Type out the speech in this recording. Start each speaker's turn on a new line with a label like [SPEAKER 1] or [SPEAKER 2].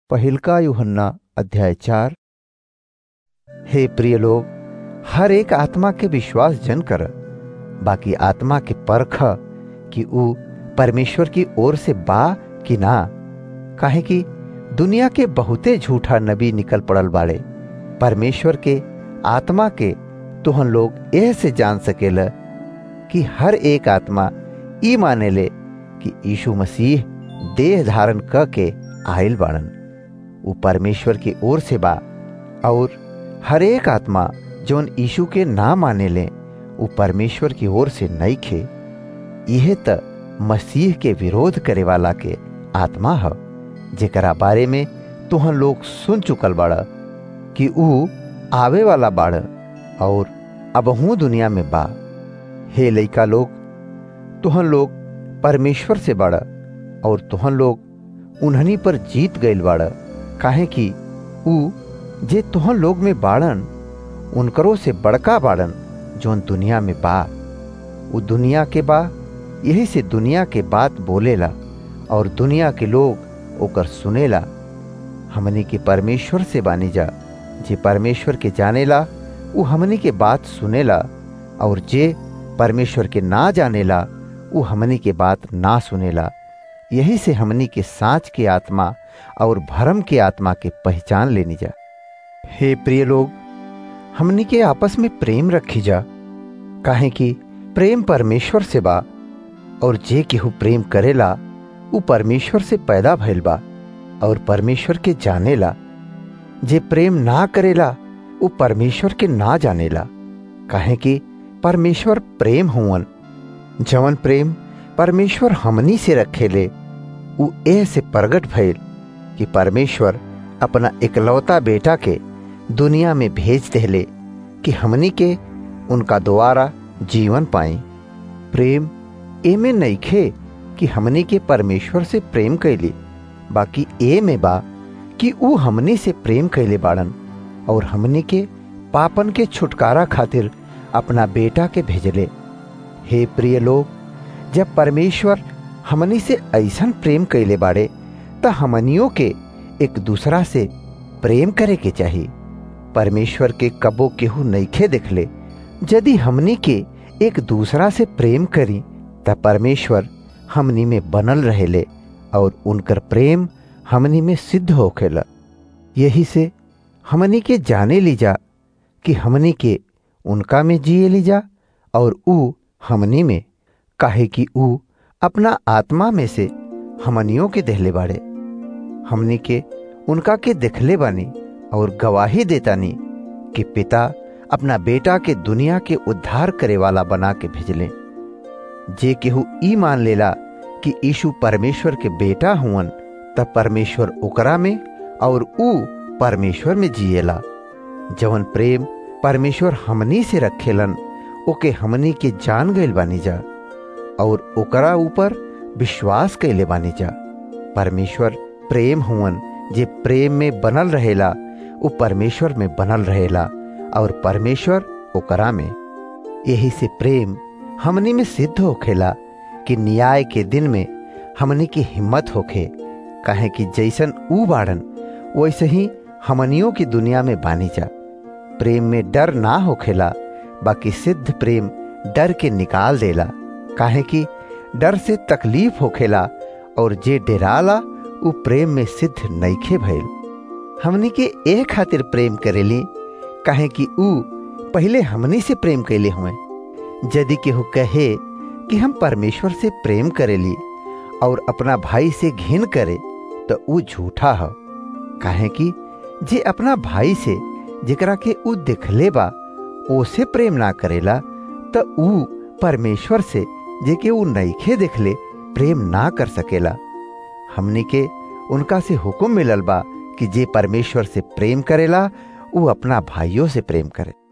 [SPEAKER 1] पहिलका यूहन्ना अध्याय चार हे प्रिय लोग हर एक आत्मा के विश्वास जन कर बाकी आत्मा के परख कि ऊ परमेश्वर की ओर से बा कि ना काहे कि दुनिया के बहुते झूठा नबी निकल पड़ल बाड़े परमेश्वर के आत्मा के तुहन लोग एह से जान सकेला कि हर एक आत्मा ई माने ले कि यीशु मसीह देह धारण क के आयल बाड़न ऊ परमेश्वर की ओर से बा और हर एक आत्मा जौन यीशु के ना माने ले ऊ परमेश्वर की ओर से नहीं खे यह त मसीह के विरोध करे वाला के आत्मा ह जेकरा बारे में तुहन लोग सुन चुकल बाड़ कि ऊ आवे वाला बाड़ और अबहू दुनिया में बा हे लइका लोग तुहन लोग परमेश्वर से बाड़ और तुहन लोग उन्हनी पर जीत गईल बाड़ काहे कि ऊ जे तुहन लोग में बाड़न उनकरो से बड़का बाड़न जौन दुनिया में बा ऊ दुनिया के बा यही से दुनिया के बात बोलेला और दुनिया के लोग ओकर सुनेला हमनी के परमेश्वर से बानी जा जे परमेश्वर के जानेला ऊ हमनी के बात सुनेला और जे परमेश्वर के ना जानेला ऊ हमनी के बात ना सुनेला यही से हमनी के साँच के आत्मा और भरम के आत्मा के पहचान लेनी जा हे प्रिय लोग हमनी के आपस में प्रेम रखी जा काहे कि प्रेम परमेश्वर से बा और जे केहू प्रेम करेला ऊ परमेश्वर से पैदा भइल बा और परमेश्वर के जानेला जे प्रेम ना करेला ऊ परमेश्वर के ना जानेला काहे कि परमेश्वर प्रेम हुवन जवन प्रेम परमेश्वर हमनी से रखेले ऊ एह से प्रगट भइल कि परमेश्वर अपना इकलौता बेटा के दुनिया में भेज देले कि हमनी के उनका द्वारा जीवन पाई प्रेम एमे नइखे कि हमनी के परमेश्वर से प्रेम कैली बाकी ए में बा कि ऊ हमनी से प्रेम कैले बाड़न और हमनी के पापन के छुटकारा खातिर अपना बेटा के भेजले हे प्रिय लोग जब परमेश्वर हमनी से ऐसन प्रेम कैले बाड़े त हमनियों के एक दूसरा से प्रेम करे के चाहिए परमेश्वर के कबो केहू नइखे देखले यदि हमनी के एक दूसरा से प्रेम करी त परमेश्वर हमनी में बनल रहेले और उनकर प्रेम हमनी में सिद्ध होखेला यही से हमनी के जाने लीजा कि हमनी के उनका में जिए लीजा और ऊ हमनी में काहे कि ऊ अपना आत्मा में से हमनियों के देहले बाड़े हमनी के उनका के देखले बानी और गवाही देतानी कि पिता अपना बेटा के दुनिया के उद्धार करे वाला बना के भेजले जे केहू ई मान लेला कि यीशु परमेश्वर के बेटा हुवन तब परमेश्वर ओकरा में और ऊ परमेश्वर में जिएला जवन प्रेम परमेश्वर हमनी से रखेलन ओके हमनी के जान गईल बानी जा और ओकरा ऊपर विश्वास कैले बानी जा परमेश्वर प्रेम हुवन जे प्रेम में बनल रहेला ऊ परमेश्वर में बनल रहेला और परमेश्वर ओकरा में यही से प्रेम हमनी में सिद्ध होखेला कि न्याय के दिन में हमनी की हिम्मत होखे काहे कि जैसन ऊ बाड़न वैसे ही हमनियों की दुनिया में बानी जा प्रेम में डर ना होखेला बाकी सिद्ध प्रेम डर के निकाल देला काहे कि डर से तकलीफ होखेला और जे डेराला ऊ प्रेम में सिद्ध नइखे भइल हमनी के ए खातिर प्रेम करेली काहे कि ऊ पहले हमनी से प्रेम कैले हुए यदि केहू कहे कि हम परमेश्वर से प्रेम करेली और अपना भाई से घिन करे तो ऊ झूठा है काहे कि जे अपना भाई से जेकरा के ऊ देखले बा ओसे प्रेम ना करेला तो ऊ परमेश्वर से जे के ऊ नइखे देखले प्रेम ना कर सकेला हमनी के उनका से हुक्म मिलल बा कि जे परमेश्वर से प्रेम करेला ऊ अपना भाइयों से प्रेम करे